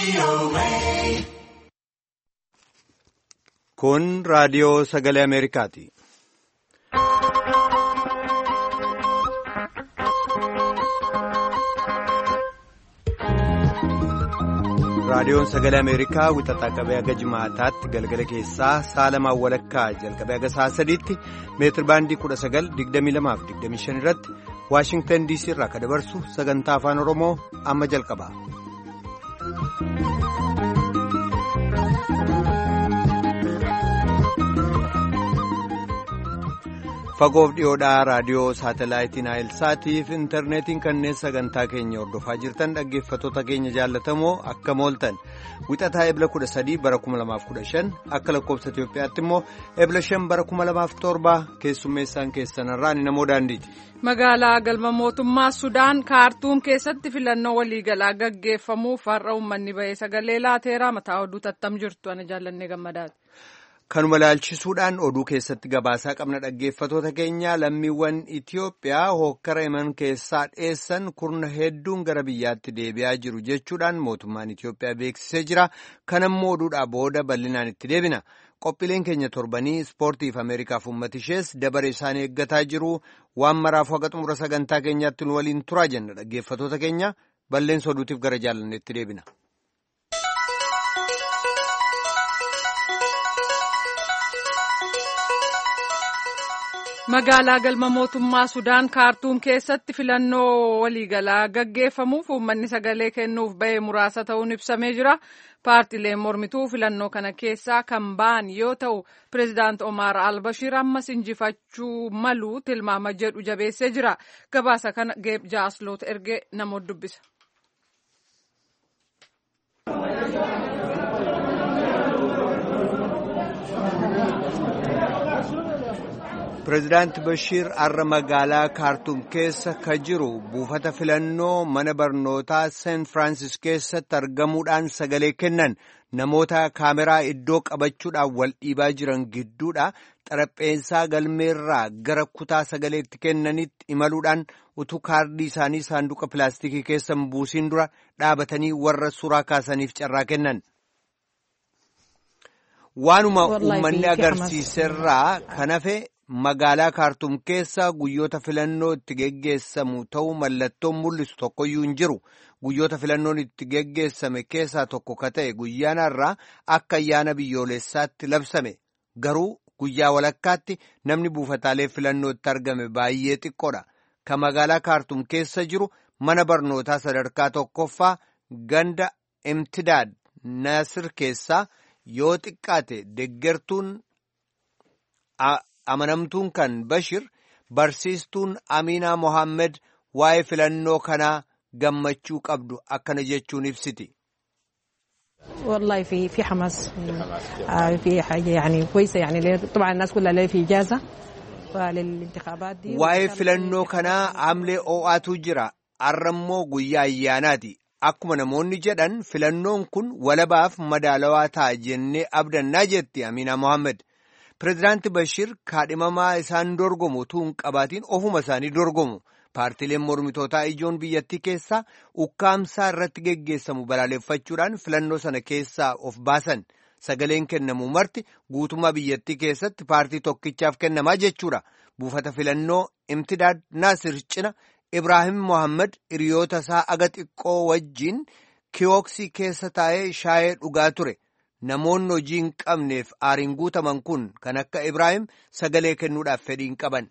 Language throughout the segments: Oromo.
Kun raadiyoo sagalee Ameerikaati. Raadiyoon sagalee Ameerikaa wixataa qabee haga jimaataatti galgala keessaa sa'a lamaan walakkaa jalqabee haga sa'a sadiitti meetir baandii kudha sagal digdamii lamaaf digdamii shan irratti Waashingtan DC irraa kan dabarsu sagantaa afaan Oromoo amma jalqaba. Fagoof dhiyoodhaa raadiyoo saatalaayitii Naayilsaatiif intarneetiin kanneen sagantaa keenya hordofaa jirtan dhaggeeffattoota keenya jaallatamoo akka mooltan wixataa ebla 13 bara 2015 akka lakkoofsa Itoophiyaatti immoo ebla 5 bara 2007 keessummeessaan keessanarraa ni namoo daandiiti. Magaalaa galma mootummaa Sudaan kaartuum keessatti filannoo waliigalaa gaggeeffamuuf har'a uummanni bahee sagalee laateeraa mataa oduu tattam jirtu ana jaallannee gammadaati. Kanuma laalchisuudhaan oduu keessatti gabaasaa qabna dhaggeeffatoota keenya lammiiwwan Itiyoophiyaa hookkara Yemen keessaa dheessan kurna hedduun gara biyyaatti deebi'aa jiru jechuudhaan mootummaan Itiyoophiyaa beeksisee jira. Kanammoo oduudhaa booda bal'inaan itti deebina. Qophiileen keenya torbanii ispoortiif Ameerikaaf uummata ishees dabare isaan eeggataa jiru. Waan maraaf haqa xumura sagantaa keenyaatti nu waliin turaa jenna dhaggeeffatoota keenya balleessa oduutiif gara jaalanneetti deebina. Magaalaa galma mootummaa Sudaan kaartuum keessatti filannoo waliigalaa gaggeeffamuuf uummanni sagalee kennuuf ba'ee muraasa ta'uun ibsamee jira. Paartileen mormituu filannoo kana keessaa kan ba'an yoo ta'u, pireezidaant Omar Albashir ammas injifachuu malu tilmaama jedhu jabeessee jira. Gabaasa kana Geeb Jaasloot ergee namoota dubbisa. Pireezidaanti Bashiir har'a magaalaa kaartuum keessa ka jiru buufata filannoo mana barnootaa seent Firaansis keessatti argamuudhaan sagalee kennan namoota kaameraa iddoo qabachuudhaan wal dhiibaa jiran gidduudha xarapheessaa galmeerraa gara kutaa sagalee itti kennanitti imaluudhaan utuu kaardii isaanii saanduqa pilaastikii keessa buusiin dura dhaabatanii warra suuraa kaasaniif carraa kennan. Waanuma uummanni agarsiiserraa kan hafe. Magaalaa kaartuum keessa guyyoota filannoo itti geggeessamu ta'uu mallattoon mul'isu tokkoyyuu hin jiru. Guyyoota filannoon itti geggeessame keessaa tokko ka ta'e guyyaan har'aa akka ayyaana biyyoolessaatti labsame. Garuu guyyaa walakkaatti namni buufataalee filannoo itti argame baay'ee xiqqoodha. Ka magaalaa kaartuum keessa jiru mana barnootaa sadarkaa tokkoffaa ganda Imtidaad Nasir keessaa yoo xiqqaate deggertuun. amanamtuun kan Bashir barsiistuun Aminaa Mohaammed waa'ee filannoo kanaa gammachuu qabdu akkana jechuun ibsiti. والله في في حماس في حاجه يعني كويسه يعني طبعا الناس كلها اللي في اجازه فللانتخابات دي waa'ee filannoo kanaa amlee oo'aatu jira arrammoo guyyaa ayyaanaati akkuma namoonni jedhan filannoon kun walabaaf madaalawaa ta'a jennee abdannaa jetti Aminaa Mohaammed. Pireezidaanti Bashir kaadhimamaa isaan dorgomu utuu hin qabaatiin ofuma isaanii dorgomu. Paartileen mormitootaa ijoon biyyattii keessaa ukkaamsaa irratti geggeessamu balaaleffachuudhaan filannoo sana keessaa of baasan. Sagaleen kennamu marti guutummaa biyyattii keessatti paartii tokkichaaf kennamaa jechuudha. Buufata filannoo Imtidaad Naasir cina Ibraahim Mohaammed hiriyoota isaa aga xiqqoo wajjin kiyooksii keessa taa'ee shaayee dhugaa ture. Namoonni hojii hin qabneef aariin guutaman kun kan akka Ibraahim sagalee kennuudhaaf fedhii hin qaban.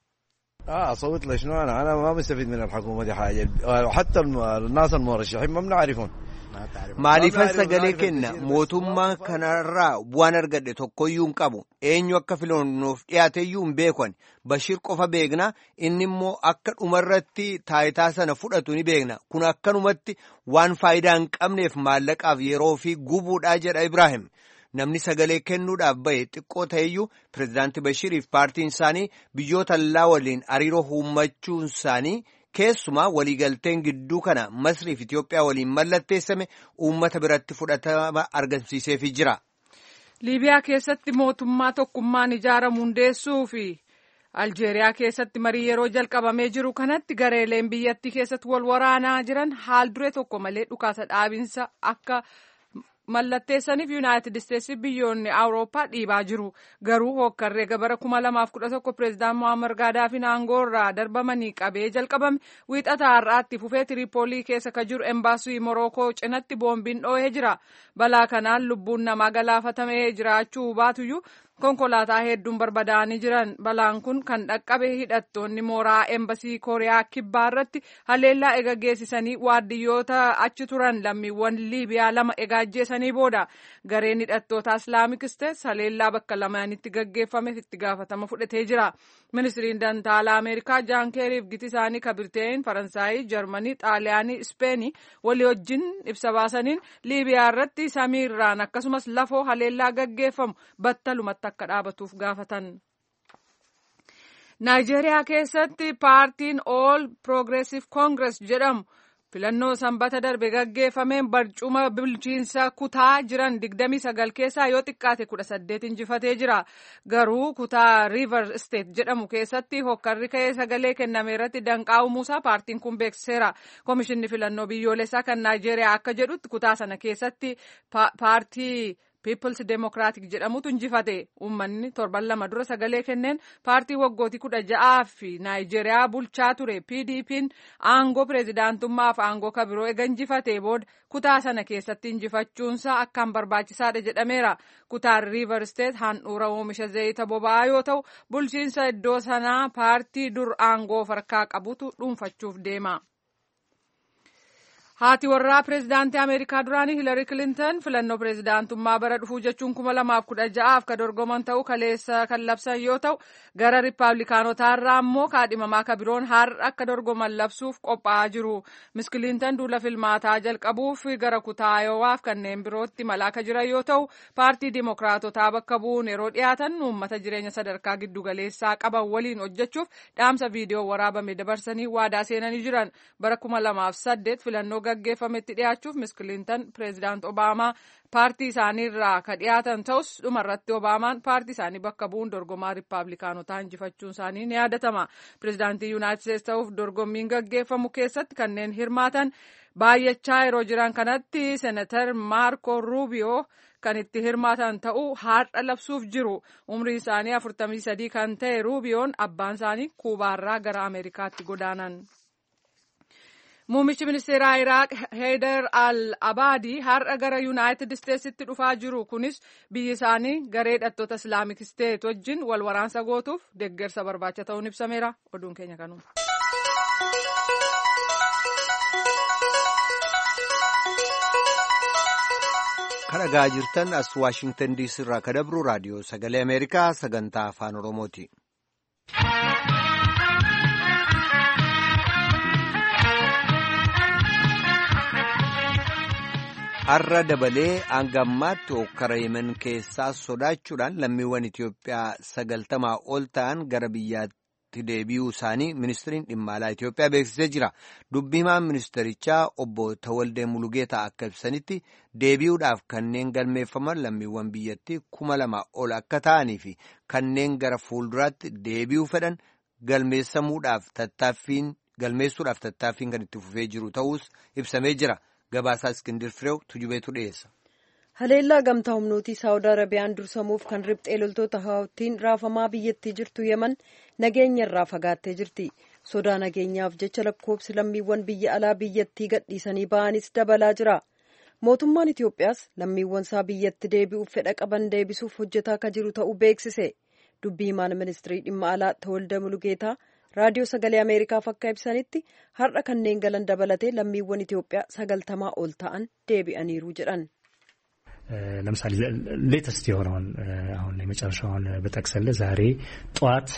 أصوت ليش أنا أنا ما مستفيد من الحكومة دي حاجة حتى الناس المرشحين ما بنعرفهم Maaliifan sagalee kenna mootummaa kanarraa bu'aan argadhe tokkoyyuu hin qabu eenyu akka filannoof dhiyaateyyuu hin beekan Bashir qofa beekna inni immoo akka dhumarratti taayitaa sana fudhatu ni beekna kun akkanumatti waan faayidaa hin qabneef maallaqaaf yeroo fi gubuudhaa jedha Ibraahim. Namni sagalee kennuudhaaf bahe xiqqoo ta'eyyuu pireezidaanti Bashiriif paartiin isaanii biyyoota allaa waliin hariiroo uummachuun isaanii keessumaa waliigalteen gidduu kana Masriif Itoophiyaa waliin mallatteessame uummata biratti fudhatama argamsiiseefii jira. Liibiyaa keessatti mootummaa tokkummaan ijaaramu hundeessuu fi aljeeriyaa keessatti marii yeroo jalqabamee jiru kanatti gareeleen biyyattii keessatti wal waraanaa jiran haal duree tokko malee dhukaasa dhaabinsa akka mallatteessaniif yuunaayitid isteetsi biyyoonni awurooppaa dhiibaa jiru garuu hokkarree gabara kuma lamaaf kudha tokko pireezidaan mohaammed gaadaafiin aangoo irraa darbamanii qabee jalqabame wiixata har'aatti fufee tiriipoolii keessa ka jiru embaasii morookoo cinatti boombiin dhoohee jira balaa kanaan lubbuun namaa galaafatamee jiraachuu baatuyyuu konkolaataa hedduun barbadaa'anii jiran balaan kun kan dhaqqabe hidhattoonni mooraa embasii kooriyaa kibbaa irratti haleellaa ega geessisanii waardiyyoota achi turan lammiiwwan liibiyaa lama ega ajjeesanii booda gareen hidhattoota islaamik isteets haleellaa bakka lamaanitti gaggeeffame itti gaafatama fudhatee jira ministiriin dantaalaa ameerikaa jaan keeriif giti isaanii ka birteen faransaayii jarmanii xaaliyaanii ispeenii walii wajjin ibsa baasaniin liibiyaa irratti samiirraan akkasumas lafoo haleellaa gaggeeffamu battalumatti akka dhaabatuuf gaafatan. Naayijeeriyaa keessatti paartiin All Progressive Congress jedhamu filannoo sanbata darbe gaggeeffameen barcuma bulchiinsa kutaa jiran 29 keessaa yoo xiqqaate 18 injifatee jira. Garuu kutaa River State jedhamu keessatti hokkarri ka'ee sagalee kenname irratti danqaa uumuusaa paartiin kun beeksiseera. Komishinni filannoo biyyoolessaa kan Naayijeeriyaa akka jedhutti kutaa sana keessatti paartii Peoples Democratic jedhamutu injifate uummanni torban lama dura sagalee kenneen paartii waggootii kudha ja'aa fi Naayijeeriyaa bulchaa ture PDP'n aangoo pireezidaantummaaf aangoo kabiroo ega injifate booda kutaa sana keessatti injifachuunsaa akkaan barbaachisaadha jedhameera. Kutaan River State handhuura oomisha zayita boba'aa yoo ta'u bulchiinsa iddoo sanaa paartii dur aangoo harkaa qabutu dhuunfachuuf deema. Haati warraa pireezidaantii Ameerikaa duraanii Hiilari Kilintan filannoo pireezidaantummaa bara dhufuu jechuun kuma lamaaf kudha ja'aaf ka dorgoman ta'uu kaleessa kan labsan yoo ta'u gara riippaabilikaanotaa irraa immoo kaadhimamaa ka biroon har'a akka dorgoman labsuuf qophaa'aa jiru. Miss Kilintan duula filmaataa jalqabuuf gara kutaa Ayowaaf kanneen birootti malaa ka jiran yoo ta'u paartii Dimookiraatotaa bakka bu'uun yeroo dhiyaatan uummata jireenya sadarkaa giddugaleessaa qaban waliin hojjechuuf dhaamsa viidiyoo waraabame dabarsanii waadaa seenanii jiran bara kuma lamaaf saddeet filannoo gaggeeffametti dhiyaachuuf Miss Kilintan pireezidaant Obaamaa paartii isaaniirraa ka dhiyaatan ta'us dhumarratti Obaamaan paartii isaanii bakka bu'uun dorgomaa riippaabilikaanotaa injifachuun isaanii ni yaadatama. Pireezidaantii Yuunaayitid Isteetsi ta'uuf dorgommiin gaggeeffamu keessatti kanneen hirmaatan baay'achaa yeroo jiran kanatti Seenatar Maarko Ruubiyoo kan itti hirmaatan ta'uu har'a labsuuf jiru. Umriin isaanii afurtamii sadii kan ta'e Ruubiyoon abbaan isaanii Kuubaarraa gara Ameerikaatti godaanan. Muummichi ministeeraa Iraaq Heydar al-Abaadii har'a gara Yuunaayitid Isteetsitti dhufaa jiru. Kunis biyyi isaanii garee hidhattoota Islaamik Isteet wajjin wal waraansa gootuuf deeggarsa barbaacha ta'uun ibsameera. Oduun keenya kanuma. Kan dhagaa jirtan as Waashingtan diisii irraa ka dabru raadiyoo sagalee Ameerikaa sagantaa afaan Oromooti. har'a dabalee hanga ammaatti hokkara yemen keessaa sodaachuudhaan lammiiwwan Itoophiyaa sagaltamaa ol ta'an gara biyyaatti deebi'uu isaanii ministiriin dhimma alaa Itoophiyaa beeksisee jira. Dubbii himaan ministerichaa obbo Tawaldee Mulugeetaa akka ibsanitti deebi'uudhaaf kanneen galmeeffaman lammiiwwan biyyattii kuma lama ol akka ta'anii fi kanneen gara fuulduraatti deebi'uu fedhan galmeessamuudhaaf tattaaffiin galmeessuudhaaf tattaaffiin kan itti fufee jiru ta'us ibsamee jira. Gabaasaa Iskindir Fireew tujubeetu dhiyeessa. Haleellaa gamtaa humnootii Saawud Arabiyaan dursamuuf kan riphxee loltoota hawaattiin raafamaa biyyattii jirtu Yemen nageenya irraa fagaattee jirti. Sodaa nageenyaaf jecha lakkoobsi lammiiwwan biyya alaa biyyattii gadhiisanii ba'anis dabalaa jira. Mootummaan Itoophiyaas lammiiwwan isaa biyyatti deebi'uuf fedha qaban deebisuuf hojjetaa akka jiru ta'uu beeksise. Dubbii himaan ministirii dhimma alaa Tawalda Mulugeetaa raadiyoo sagalee ameerikaaf akka ibsanitti har'a kanneen galan dabalatee lammiiwwan ኢትዮጵያ sagaltamaa ol ta'an deebi'aniiru jedhan ለምሳሌ ሌተስት የሆነውን አሁን የመጨረሻውን ብጠቅስልህ ዛሬ ጠዋት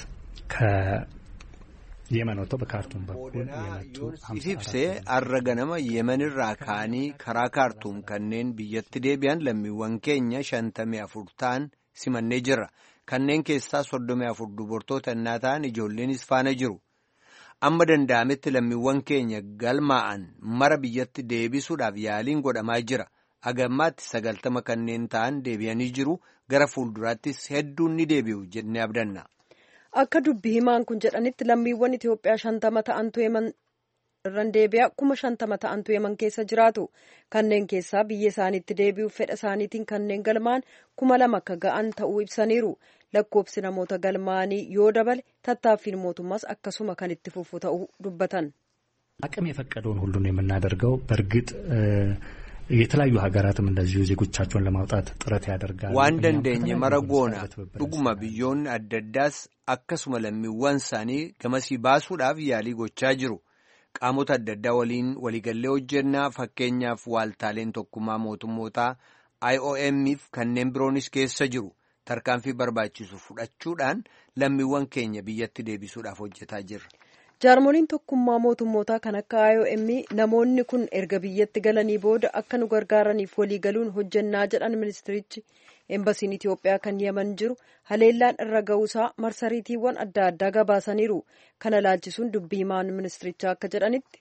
ከየመን ወጥተው በካርቱም በኩል የመጡ ibsee har'a ganama yemenirraa ka'anii karaa kaartuum kanneen biyyatti deebi'an lammiiwwan keenya shantamii afur ta'an simannee jirra. kanneen keessaa soddomii afur dubartoota innaa ta'an ijoolleenis faana jiru. Amma danda'ametti lammiiwwan keenya galmaa'an mara biyyatti deebisuudhaaf yaaliin godhamaa jira. Agammaatti sagaltama kanneen ta'an deebi'anii jiru gara fuulduraattis hedduun ni deebi'u jennee abdanna. akka dubbi himaan kun jedhanitti lammiiwwan itiyoophiyaa shantama ta'antu yeman irraan deebi'aa kuma shantama ta'antu yeman keessa jiraatu kanneen keessaa biyya isaaniitti deebi'uuf fedha isaaniitiin kanneen galmaan kuma lama akka ga'an ta'uu ibsaniiru lakkoofsi namoota galmaanii yoo dabale tattaaffiin mootummaas akkasuma kan itti fufu ta'uu dubbatan. አቅም የፈቀደውን ሁሉ ነው የምናደርገው። በእርግጥ የተለያዩ ሀገራትም እንደዚሁ ዜጎቻቸውን ለማውጣት ጥረት ያደርጋሉ። waan dandeenye mara goona dhuguma biyyoonni adda addaas akkasuma lammiiwwan isaanii gamasii baasuudhaaf yaalii gochaa jiru. qaamota adda addaa waliin waliigallee hojjennaa fakkeenyaaf waaltaaleen tokkummaa mootummootaa IOM'if kanneen biroonis keessa jiru tarkaanfii barbaachisu fudhachuudhaan lammiiwwan keenya biyyatti deebisuudhaaf hojjetaa jirra. jaarmoliin tokkummaa mootummootaa kan akka IOM namoonni kun erga biyyatti galanii booda akka nu gargaaraniif waliigaluun hojjennaa jedhan ministirichi Eembasiin Itoophiyaa kan yeman jiru haleellaan irra ga'uusaa marsariitiiwwan adda addaa gabaasaniiru. Kana laalchisuun dubbii himaan ministirichaa akka jedhanitti.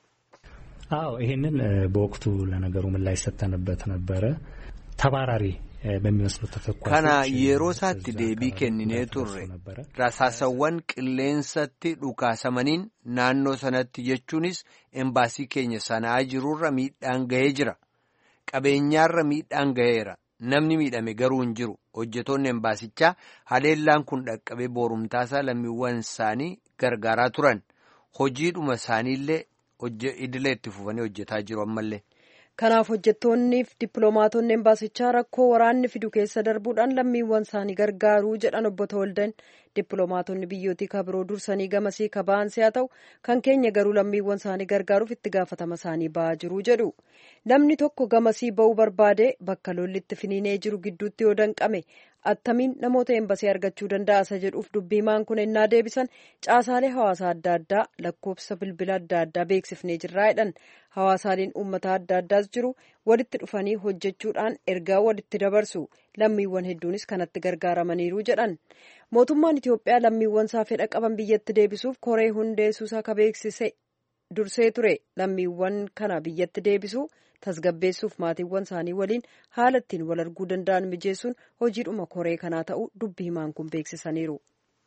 አዎ ይሄንን በወቅቱ ለነገሩ ምላሽ ሰጥተንበት ነበረ። ተባራሪ በሚመስሉ ተተኳሾች kana yeroo isaatti deebii kenninee turre rasaasawwan qilleensatti dhukaasamaniin naannoo sanatti jechuunis embaasii keenya sanaa jirurra miidhaan gahee jira qabeenyaarra miidhaan gaheera namni miidhame garuu hin jiru hojjetoonni embaasichaa haleellaan kun dhaqqabee boorumtaasaa lammiiwwan isaanii gargaaraa turan hojiidhuma isaaniillee idilee itti fufanii hojjetaa jiru ammallee. Kanaaf hojjettoonniif dippiloomaatonni embaasichaa rakkoo waraanni fidu keessa darbuudhaan lammiiwwan isaanii gargaaruu jedhan obbo Tawaldan dippiloomaatonni biyyootii kabiroo dursanii gamasii kaba'an si'a ta'u kan keenya garuu lammiiwwan isaanii gargaaruuf itti gaafatama isaanii ba'aa jiru jedhu. Namni tokko gamasii ba'uu barbaade bakka lolli itti finiinee jiru gidduutti yoo danqame attamiin namoota embasii argachuu danda'a isa jedhuuf dubbii himaan kun ennaa deebisan caasaalee hawaasaa adda addaa lakkoofsa bilbila adda addaa beeksifnee jirraa jedhan hawaasaaleen uummata adda addaas jiru walitti dhufanii hojjechuudhaan ergaa walitti dabarsu lammiiwwan hedduunis kanatti gargaaramaniiru jedhan mootummaan Itoophiyaa lammiiwwan isaa fedha qaban biyyatti deebisuuf koree hundeessuusaa ka beeksise dursee ture lammiiwwan kana biyyatti deebisuu tasgabbeessuuf maatiiwwan isaanii waliin haala ittiin wal arguu danda'an mijeessuun hojiidhuma koree kanaa ta'uu dubbi himaan kun beeksisaniiru.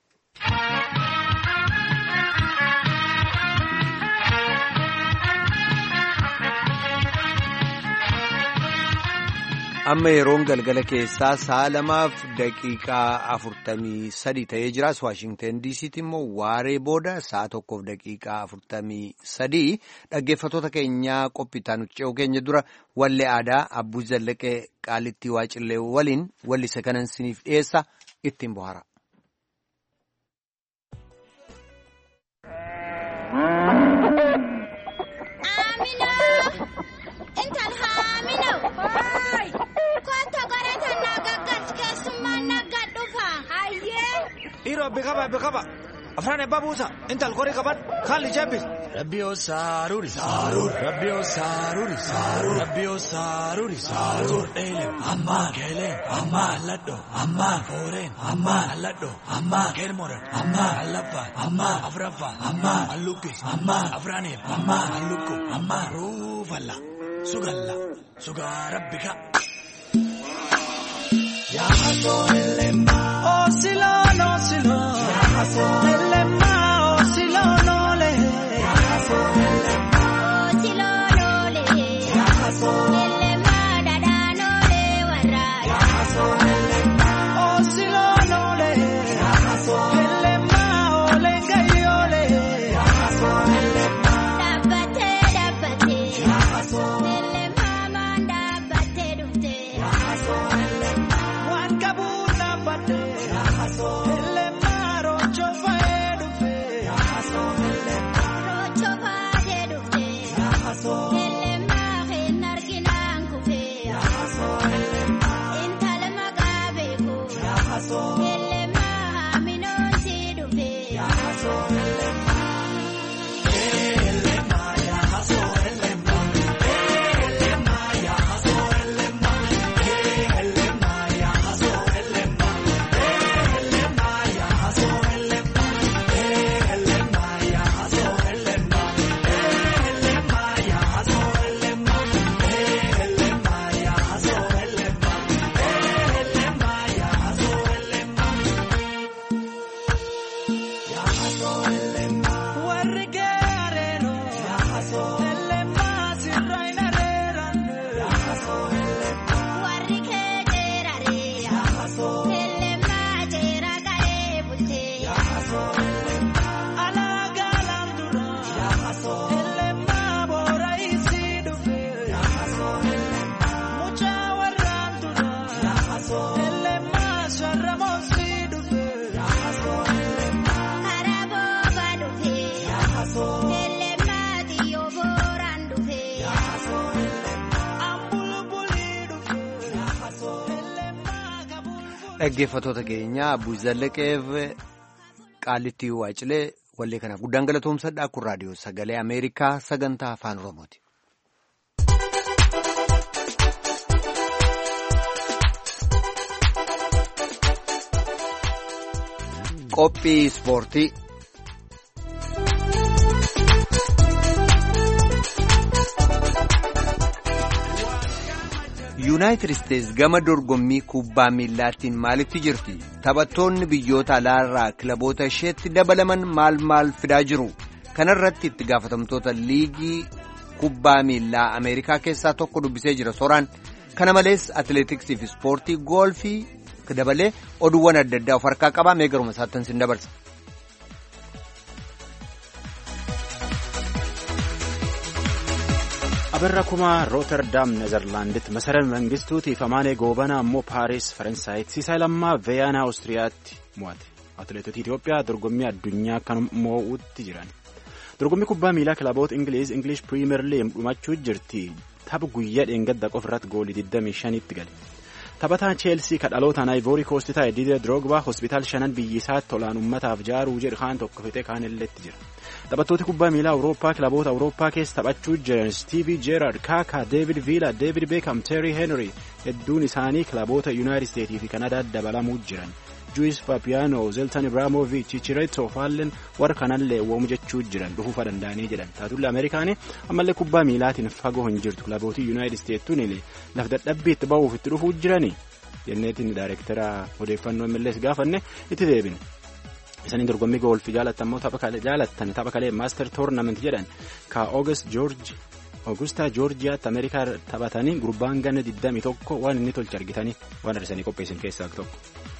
amma yeroon galgala keessaa sa'a lamaaf daqiiqaa afurtamii sadi ta'ee jiraas waashingten diisiitti immoo waaree booda sa'a tokkoof daqiiqaa afurtamii sadii dhaggeeffatoota keenyaa qophiitaa nuti ce'uu keenya dura wallee aadaa abbuu zallaqee qaalittii waacillee waliin wallise kanan siniif dhiyeessa ittiin bohaara. Dhiiroo biqaba biqaba afaan eebbaa buusa intal qorii qaban haalli jebbis. Rabbiyoo saaruuri saaruuri rabbiyoo saaruuri saaruuri rabbiyoo saaruuri saaruuri dheelen ammaa keeleen ammaa alladho ammaa fooreen ammaa alladho ammaa keermoran ammaa allaffaa ammaa afraffaa ammaa allukkis ammaa afraaniif ammaa allukku ammaa ruufalla sugalla sugaa rabbika. Yaa hasoo elema. Osilon, osilon. Yaa hasoo elema. Osilon, ole. Yaa hasoo elema. Osilon, ole. Yaa hasoo elema. Dadaan ole warra. Yaa hasoo elema. Osilon, ole. Yaa hasoo elema. Ole gayi ole. Yaa hasoo elema. Dhaabbatee dhaabbatee. Yaa hasoo elema. Maan dhaabbatee dhufte. Yaa hasoo elema. Waan qabuun dhaabbatee. Yaa hasoo elema. Rocho fa'ee dhufe. Yaa hasoo elema. Rocho fa'ee dhufe. Yaa hasoo elema. Hin arginaan kufe. Yaa hasoo elema. Intala maqaa beeku. Yaa hasoo elema. Haaminoon si dhufe. Yaa hasoo elema. Elema. Yaa hasoo elema. Elema. Yaa hasoo elema. Elema. Yaa hasoo elema. Elema. Dhaggeeffattoota keenya Abuu Zallaqeef Qaalittii Waacilee wallee kana guddaan galatoomsadha kun raadiyoo sagalee Ameerikaa sagantaa afaan Oromooti. Qophii Ispoortii. yuunaayitid isteetsi gama dorgommii kubbaa miillaattiin maalitti jirti taphattoonni biyyoota alaarraa kilaboota isheetti dabalaman maal maal fidaa jiru kanarratti itti gaafatamtoota liigii kubbaa miillaa ameerikaa keessaa tokko dubbisee jira sooraan kana malees atileetiksii fi ispoortii goolfii dabalee oduuwwan adda addaa of harkaa qabaa mee garuma isaattan sin dabarsa. abirra kumaa rooterdaam nezerlaanditti masara mangistuutiif amaanee goobanaa ammoo paaris faransaayit siisaa lammaa veeyaanaa oostiriyaatti mo'ate atileetota itiyoophiyaa dorgommii addunyaa kan moo'utti jiran dorgommii kubbaa miilaa kilaboota ingiliiz ingilish piriimer liig dhumachuu jirti tapha guyyaa dheengadda qofa irratti goolii 25tti gale taphataan cheelsii kadhalootaan ayivoorii koostii taa'e diidee diroogbaa hospitaal shanan biyyisaatti tolaan ummataaf jaaruu jedhu kaan tokko fixee kaan illeetti jira taphattooti kubbaa miilaa awurooppaa kilaboota awurooppaa keessa taphachuu jiran stiivii jeerard kaakaa deevid viila deevid beekam teerii heenrii hedduun isaanii kilaboota yuunaayitid isteetii fi kanadaa dabalamuu jiran juwis faapiyaanoo zeltan ibraamoviich chichireetoo faallen warra kanallee woomu jechuu jiran dhufuufa danda'anii jedhan taatullee ameerikaanii ammallee kubbaa miilaatiin fagoo hin jirtu kilabootii yuunaayitid isteettuun laf dadhabbii itti ba'uuf itti dhufuu jiranii jenneetiin daayirektara odeeffannoo millees gaafanne itti deebine. isaniin dorgommii goolfii jaalattan immoo tapha jaalattan tapha kalee maaster toornament jedhan ka oogust joorji Oogustaa Joorjiyaatti Ameerikaa taphatanii gurbaan ganna 21 waan inni tolche argitanii waan arsanii qopheessan keessaa tokko.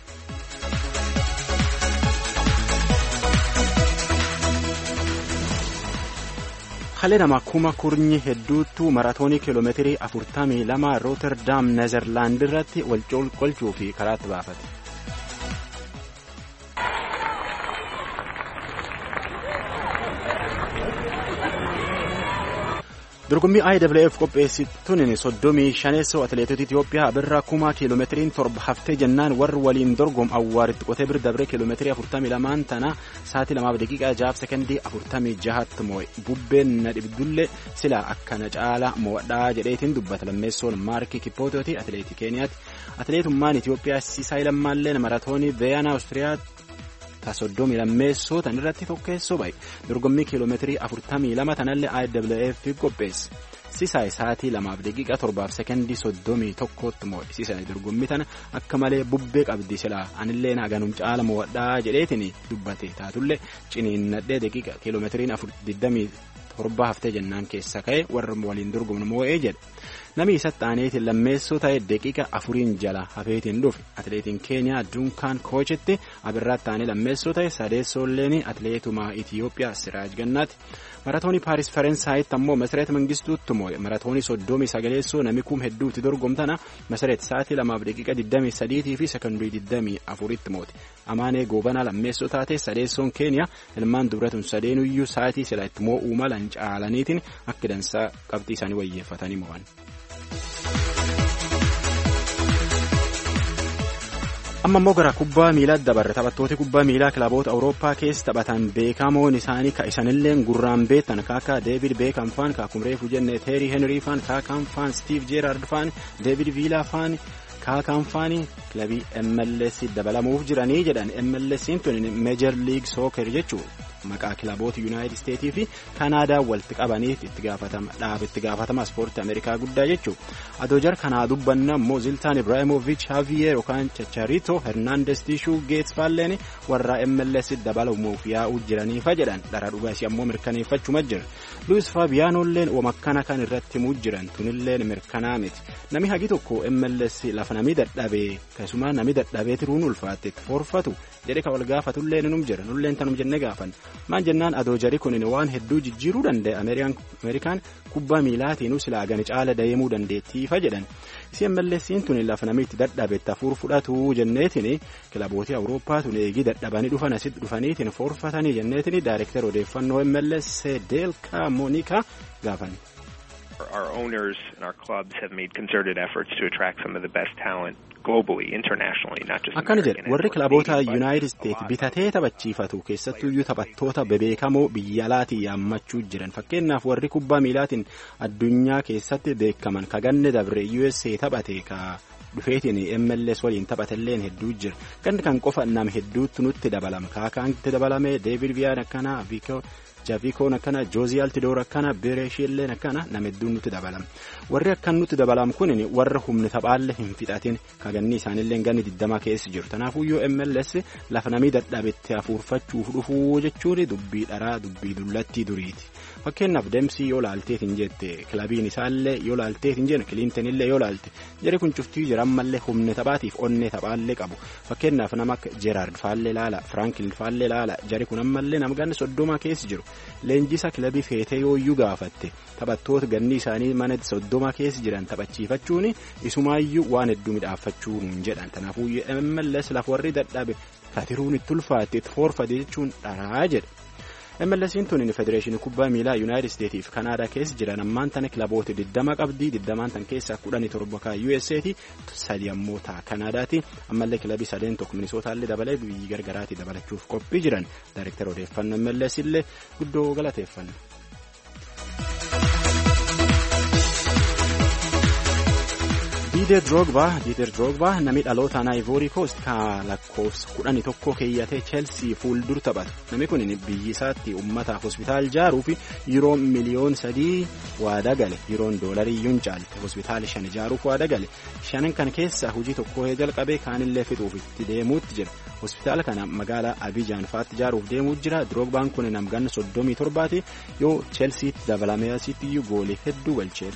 Halee nama kuma kurnyi hedduutu maratoonii kiiloomeetirii 42 Rooterdaam Nezerlaand irratti wal qolchuu fi karaatti baafate. dorgommii IWF qopheessituun soddomii shaneessoo atileetota Itoophiyaa birraa kuma kiiloomeetiriin torba haftee jennaan warri waliin dorgom awwaaritti qotee bir dabree kiiloomeetirii afurtamii lamaan tana sa'aatii lamaaf daqiiqaa jahaaf sekondii afurtamii jahatti moo'e bubbeen na dhibdullee sila akkana caala mo'adhaa jedheetiin dubbata lammeessoon maarkii kippootooti atileetii keeniyaati atileetummaan Itoophiyaa siisaa lammaalleen maratoonii veeyaanaa Awustiriyaatti. soddomii lammeessoo tan irratti tokkeessoo bahe dorgommii kiiloomeetirii afurtamii lama tanallee IWF qopheesse sisaay sa'aatii lamaaf daqiiqaa torbaaf sekondii soddomii tokkotti moo'e sisaay dorgommii tana akka malee bubbee qabdi silaa anillee naganum caala mo'adhaa jedheetiin dubbate taatullee ciniinnadhee daqiiqa kiiloomeetiriin afur digdamii torba haftee jennaan keessa ka'e warra waliin dorgomnu moo'ee jedhe. namni isatti aaneetiin lammeessoo ta'e daqiiqa afuriin jala hafeetiin dhufe atileetiin keeniyaa dunkaan koochetti abirraatti aanee lammeessoo ta'e sadeessoolleen atileetuma itiyoophiyaa siraaj gannaati maratoonii paaris faransaayiti ammoo masareet mangistuutti moo'e maratoonii soddomii sagaleessoo namni kum hedduutti dorgomtana masareet sa'aatii lamaaf daqiiqa digdamii sadiitii fi sekondii digdamii afuritti moote amaanee goobanaa lammeessoo taate sadeessoon keeniyaa ilmaan dubratun sadeenuyyuu sa'aatii sila itti moo'uu malan caalaniitiin akka dansaa qabxii isaanii wayyeeffatanii mo'an. amma immoo gara kubbaa miilaa dabarre taphattooti kubbaa miilaa kilaboota awurooppaa keessa taphatan beekamoon isaanii ka isanillee gurraan beektan kaaka deevid beekam faan kaakumreefu jenne teerii henrii faan kaakaan faan stiiv jeeraard faan deevid viilaa faan kaakaan faani kilabii MLS dabalamuuf jiranii jedhan MLS'n tun meejar liig sooker jechuun maqaa kilaboota yuunaayitid isteetii fi kanaadaa walitti qabaniif itti gaafatama dhaab itti gaafatama ispoortii ameerikaa guddaa jechuun adoojar kanaa dubbanna immoo ziltaan ibraahimoviich haaviyeer yookaan chacharito hernaandes tiishuu geets faalleen warra MLS dabalamuuf yaa'uu jiraniifa jedhan dhara dhugaasii ammoo mirkaneeffachuma jira luis faabiyaanolleen wamakkana kan irratti himuu jiran tunilleen mirkanaa miti nami hagi tokko MLS lafa nami dadhabee keessumaa nami dadhabee tiruun ulfaatte itti forfatu jedhe ka wal gaafatullee num jira nulleen tanum jenne gaafan maan jennaan adoojari kunin waan hedduu jijjiiruu danda'e ameerikaan kubbaa miilaatiin silaa gani caala deemuu dandeettiifa jedhan si MLS'n tun lafa namitti dadhabetti hafuur fudhatu jenneetiin kilabootii awurooppaa tun eegii dadhabanii dhufan asitti dhufaniitiin forfatanii jenneetiin daayireektar odeeffannoo MLS deelkaa moonika gaafan. Our owners and our clubs have made concerted efforts to attract some of the best talent globally, internationally, not just akkana American jedhe and warri or kilaboota Canadian, but yuunaayitid a isteet lot. bitatee taphachiifatu keessattuyyuu taphattoota bebeekamoo biyya alaatii yaammachuu jiran fakkeenyaaf warri kubbaa miilaatiin addunyaa keessatti beekaman kaganne dabre USA taphate ka dhufeetiin MLS waliin taphatelleen hedduu jira ganni kan qofa nam hedduutti nutti dabalama kaakaantti dabalame deevid viyaan akkana viikoo jaavikoon akkana joozii altidoor akkana bireeshiilleen akkana nam hedduun nutti dabalama warri akkan nutti dabalam kun warra humni taphaalle hin fixatin kaganni isaanillee ganni digdama keessa jiru tanaafuyyuu MLS lafa namii dadhabetti hafuurfachuuf dhufuu jechuun dubbii dharaa dubbii dullattii duriiti. fakkeenyaaf deemsii yoo laalteetiin jette kilabiin isaallee yoo laalteetiin jennu kiliintanillee yoo laalte jari kun cuftii jira ammallee humna taphaatiif onnee taphaallee qabu fakkeenyaaf nama akka jeeraard faallee laala firaankin faallee laala jari kun ammallee nama ganna soddoma keessa jiru leenjisa kilabii feetee yooyyuu gaafatte taphattoota ganni isaanii mana soddoma keessa jiran taphachiifachuun isumaayyuu waan hedduu midhaaffachuu hin jedhan kanaafuu MLS lafa warri dadhabe katiruun itti ulfaatte itti foorfate jechuun dharaa jedha. MLS'n tun federeeshinii kubbaa miilaa yuunaayitid isteetiif kanaadaa keessa jiran ammaan tana kilaboota 20 qabdii 20 tan keessaa 17 kan USA'ti sadi ammoo ta'a kanaadaati ammallee kilabii sadeen tokko minisootallee dabalee biyyi gargaraatii dabalachuuf qophii jiran daayirektara odeeffannoo MLS illee guddoo galateeffanna. Diider Drogba Diider Drogba namni dhalootaan Ivory Coast kan lakkoofsa kudhanii tokko keeyyatee Chelsea fuuldur taphatu namni kun biyyi isaatti uummataaf hospitaal ijaaruu fi yeroo miliyoon sadii waada gale yeroon doolarii iyyuu hin caalte hospitaal shan ijaaruuf waada gale shanan kan keessaa hojii tokko jalqabee kaanillee fixuuf itti deemuutti jira hospitaala kana magaalaa Abijaan fa'aatti ijaaruuf deemuu jira Drogbaan kun namganna soddomii torbaati yoo Chelseaatti dabalamee asitti iyyuu goolii hedduu galcheef.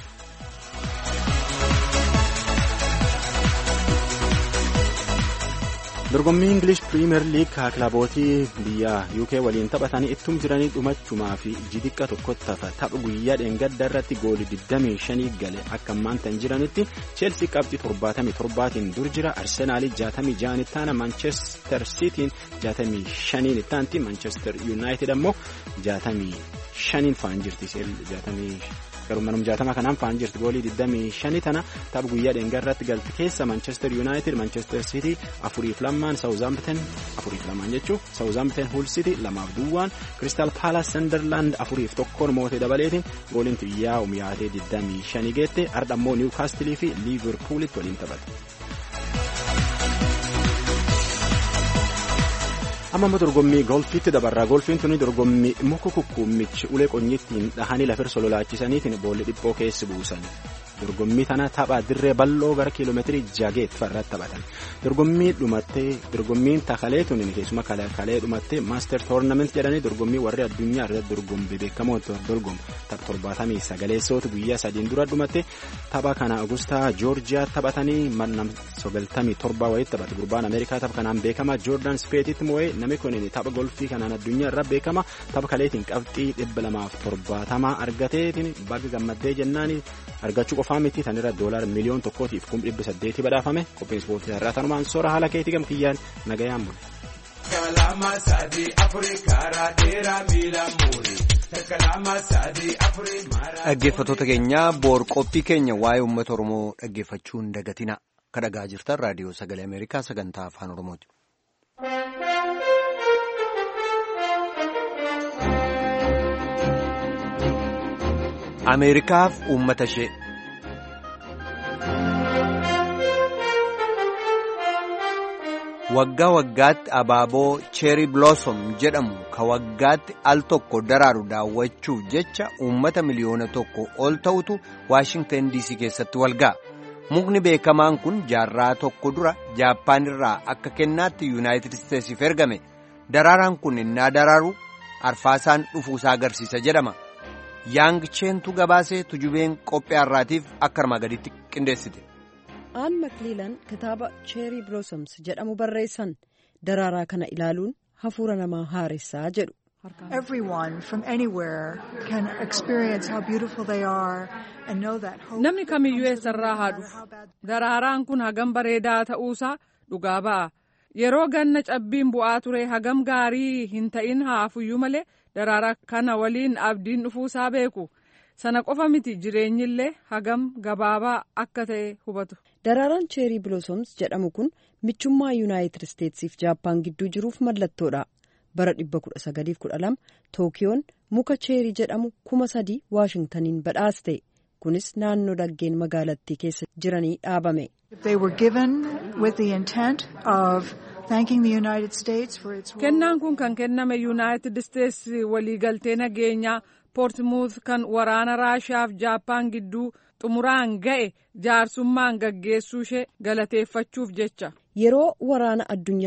dorgommii ingilish piriimer liig kaa kilabootii biyya uk waliin taphatanii ittum jiranii dhumachumaa fi jidiqqa tokkotti hafa tapha guyyaa dheengadda irratti goolii 25 gale akka ammaantan jiranitti cheelsii qabxii 77tiin dur jira arsenaalii 66 ittaana manchester sitiin 65 ittaanti manchester yuunaayitid ammoo 65 faan jirti garuu manum jaatama kanaan faan jirti goolii 25 tana tapha guyyaa dheengaa irratti galti keessa manchester united manchester city afuriif lamaan saawuzaamten afuriif lamaan jechuun saawuzaamten huul city lamaaf duwwaan crystal palace sunderland afuriif tokkoon mootee dabaleetiin gooliin xiyyaa umyaatee 25 geette ardha ammoo niwkaastilii fi liiverpuulitti waliin taphate. amma immoo dorgommii golfiitti dabarraa golfiin tuni dorgommii muka kukkuummichi ulee qonyittiin dhahanii lafir sololaachisaniitiin boolli dhiphoo keessi buusan dorgommii tana tapha dirree bal'oo gara kiiloomeetirii jageet farratti taphatan dorgommii dhumattee dorgommiin takalee tuni keessuma kalee dhumattee maaster toornament jedhanii dorgommii warri addunyaa irratti dorgommii beekamoo dorgomu tapha torbaatamii sagaleessooti guyyaa sadiin dura dhumatte tapha kana agustaa joorjiyaa taphatanii mannam sagaltamii torbaa wayitti taphate gurbaan ameerikaa tapha kanaan beekama joordaan speetitti moo'ee namni kun tapha golfii kanaan addunyaa irra beekama tapha kaleetiin qabxii dhibba lamaaf torbaatamaa argateetiin baga gammaddee jennaan argachuu qofaa miti tanirra doolaar miliyoon tokkootiif kum dhibba saddeetii badhaafame qophiin ispoortii irraa tanumaan soora haala keetii gamkiyyaan nagayaan bule. Kalama sadii afurii karaa dheeraa miila muurii. Dhaggeeffattoota keenya boor qophii keenya waa'ee uummata Oromoo dhaggeeffachuu hin dagatina. Kan dhagaa jirtan raadiyoo sagalee Ameerikaa sagantaa afaan Oromooti. Ameerikaaf uummata ishee. Waggaa waggaatti abaaboo cheerii blossom jedhamu ka waggaatti al tokko daraaru daawwachuuf jecha uummata miliyoona tokko ol ta'utu Waashingtan DC keessatti walga'a. Mukni beekamaan kun jaarraa tokko dura Jaappaan irraa akka kennaatti Yuunaayitid Isteetsiif ergame. Daraaraan kun innaa daraaru arfaasaan dhufuusaa agarsiisa jedhama. Yaang cheentu gabaasee tujubeen qophii har'aatiif akka armaa gaditti qindeessite. aan makliilan kitaaba cheerii blossoms jedhamu barreessan daraaraa kana ilaaluun hafuura namaa haaressaa jedhu. Everyone from anywhere can experience how beautiful they are and know that hope. Namni kamiyyuu eessarraa haa dhufu. Daraaraan kun hagam bareedaa ta'uusaa dhugaa ba'a. Yeroo ganna cabbiin bu'aa ture hagam gaarii hin ta'in haafuyyuu malee daraaraa kana waliin abdiin dhufuusaa beeku. Sana qofa miti jireenyillee hagam gabaabaa akka ta'e hubatu. Daraaraan cheerii biloosoms jedhamu kun michummaa yuunaayitid isteetsiif jaappaan gidduu jiruuf mallattoodha. Bara 1912 Tookiyoon muka cheerii jedhamu kuma sadii Waashingtaniin badhaaste. Kunis naannoo laggeen magaalattii keessa jiranii dhaabame. Kennaan kun kan kenname yuunaayitid isteetsi waliigaltee nageenyaa poortimuuth kan waraana raashiyaaf jaappaan gidduu xumuraan ga'e jaarsummaan gaggeessuu ishee galateeffachuuf jecha. Yeroo waraana addunyaa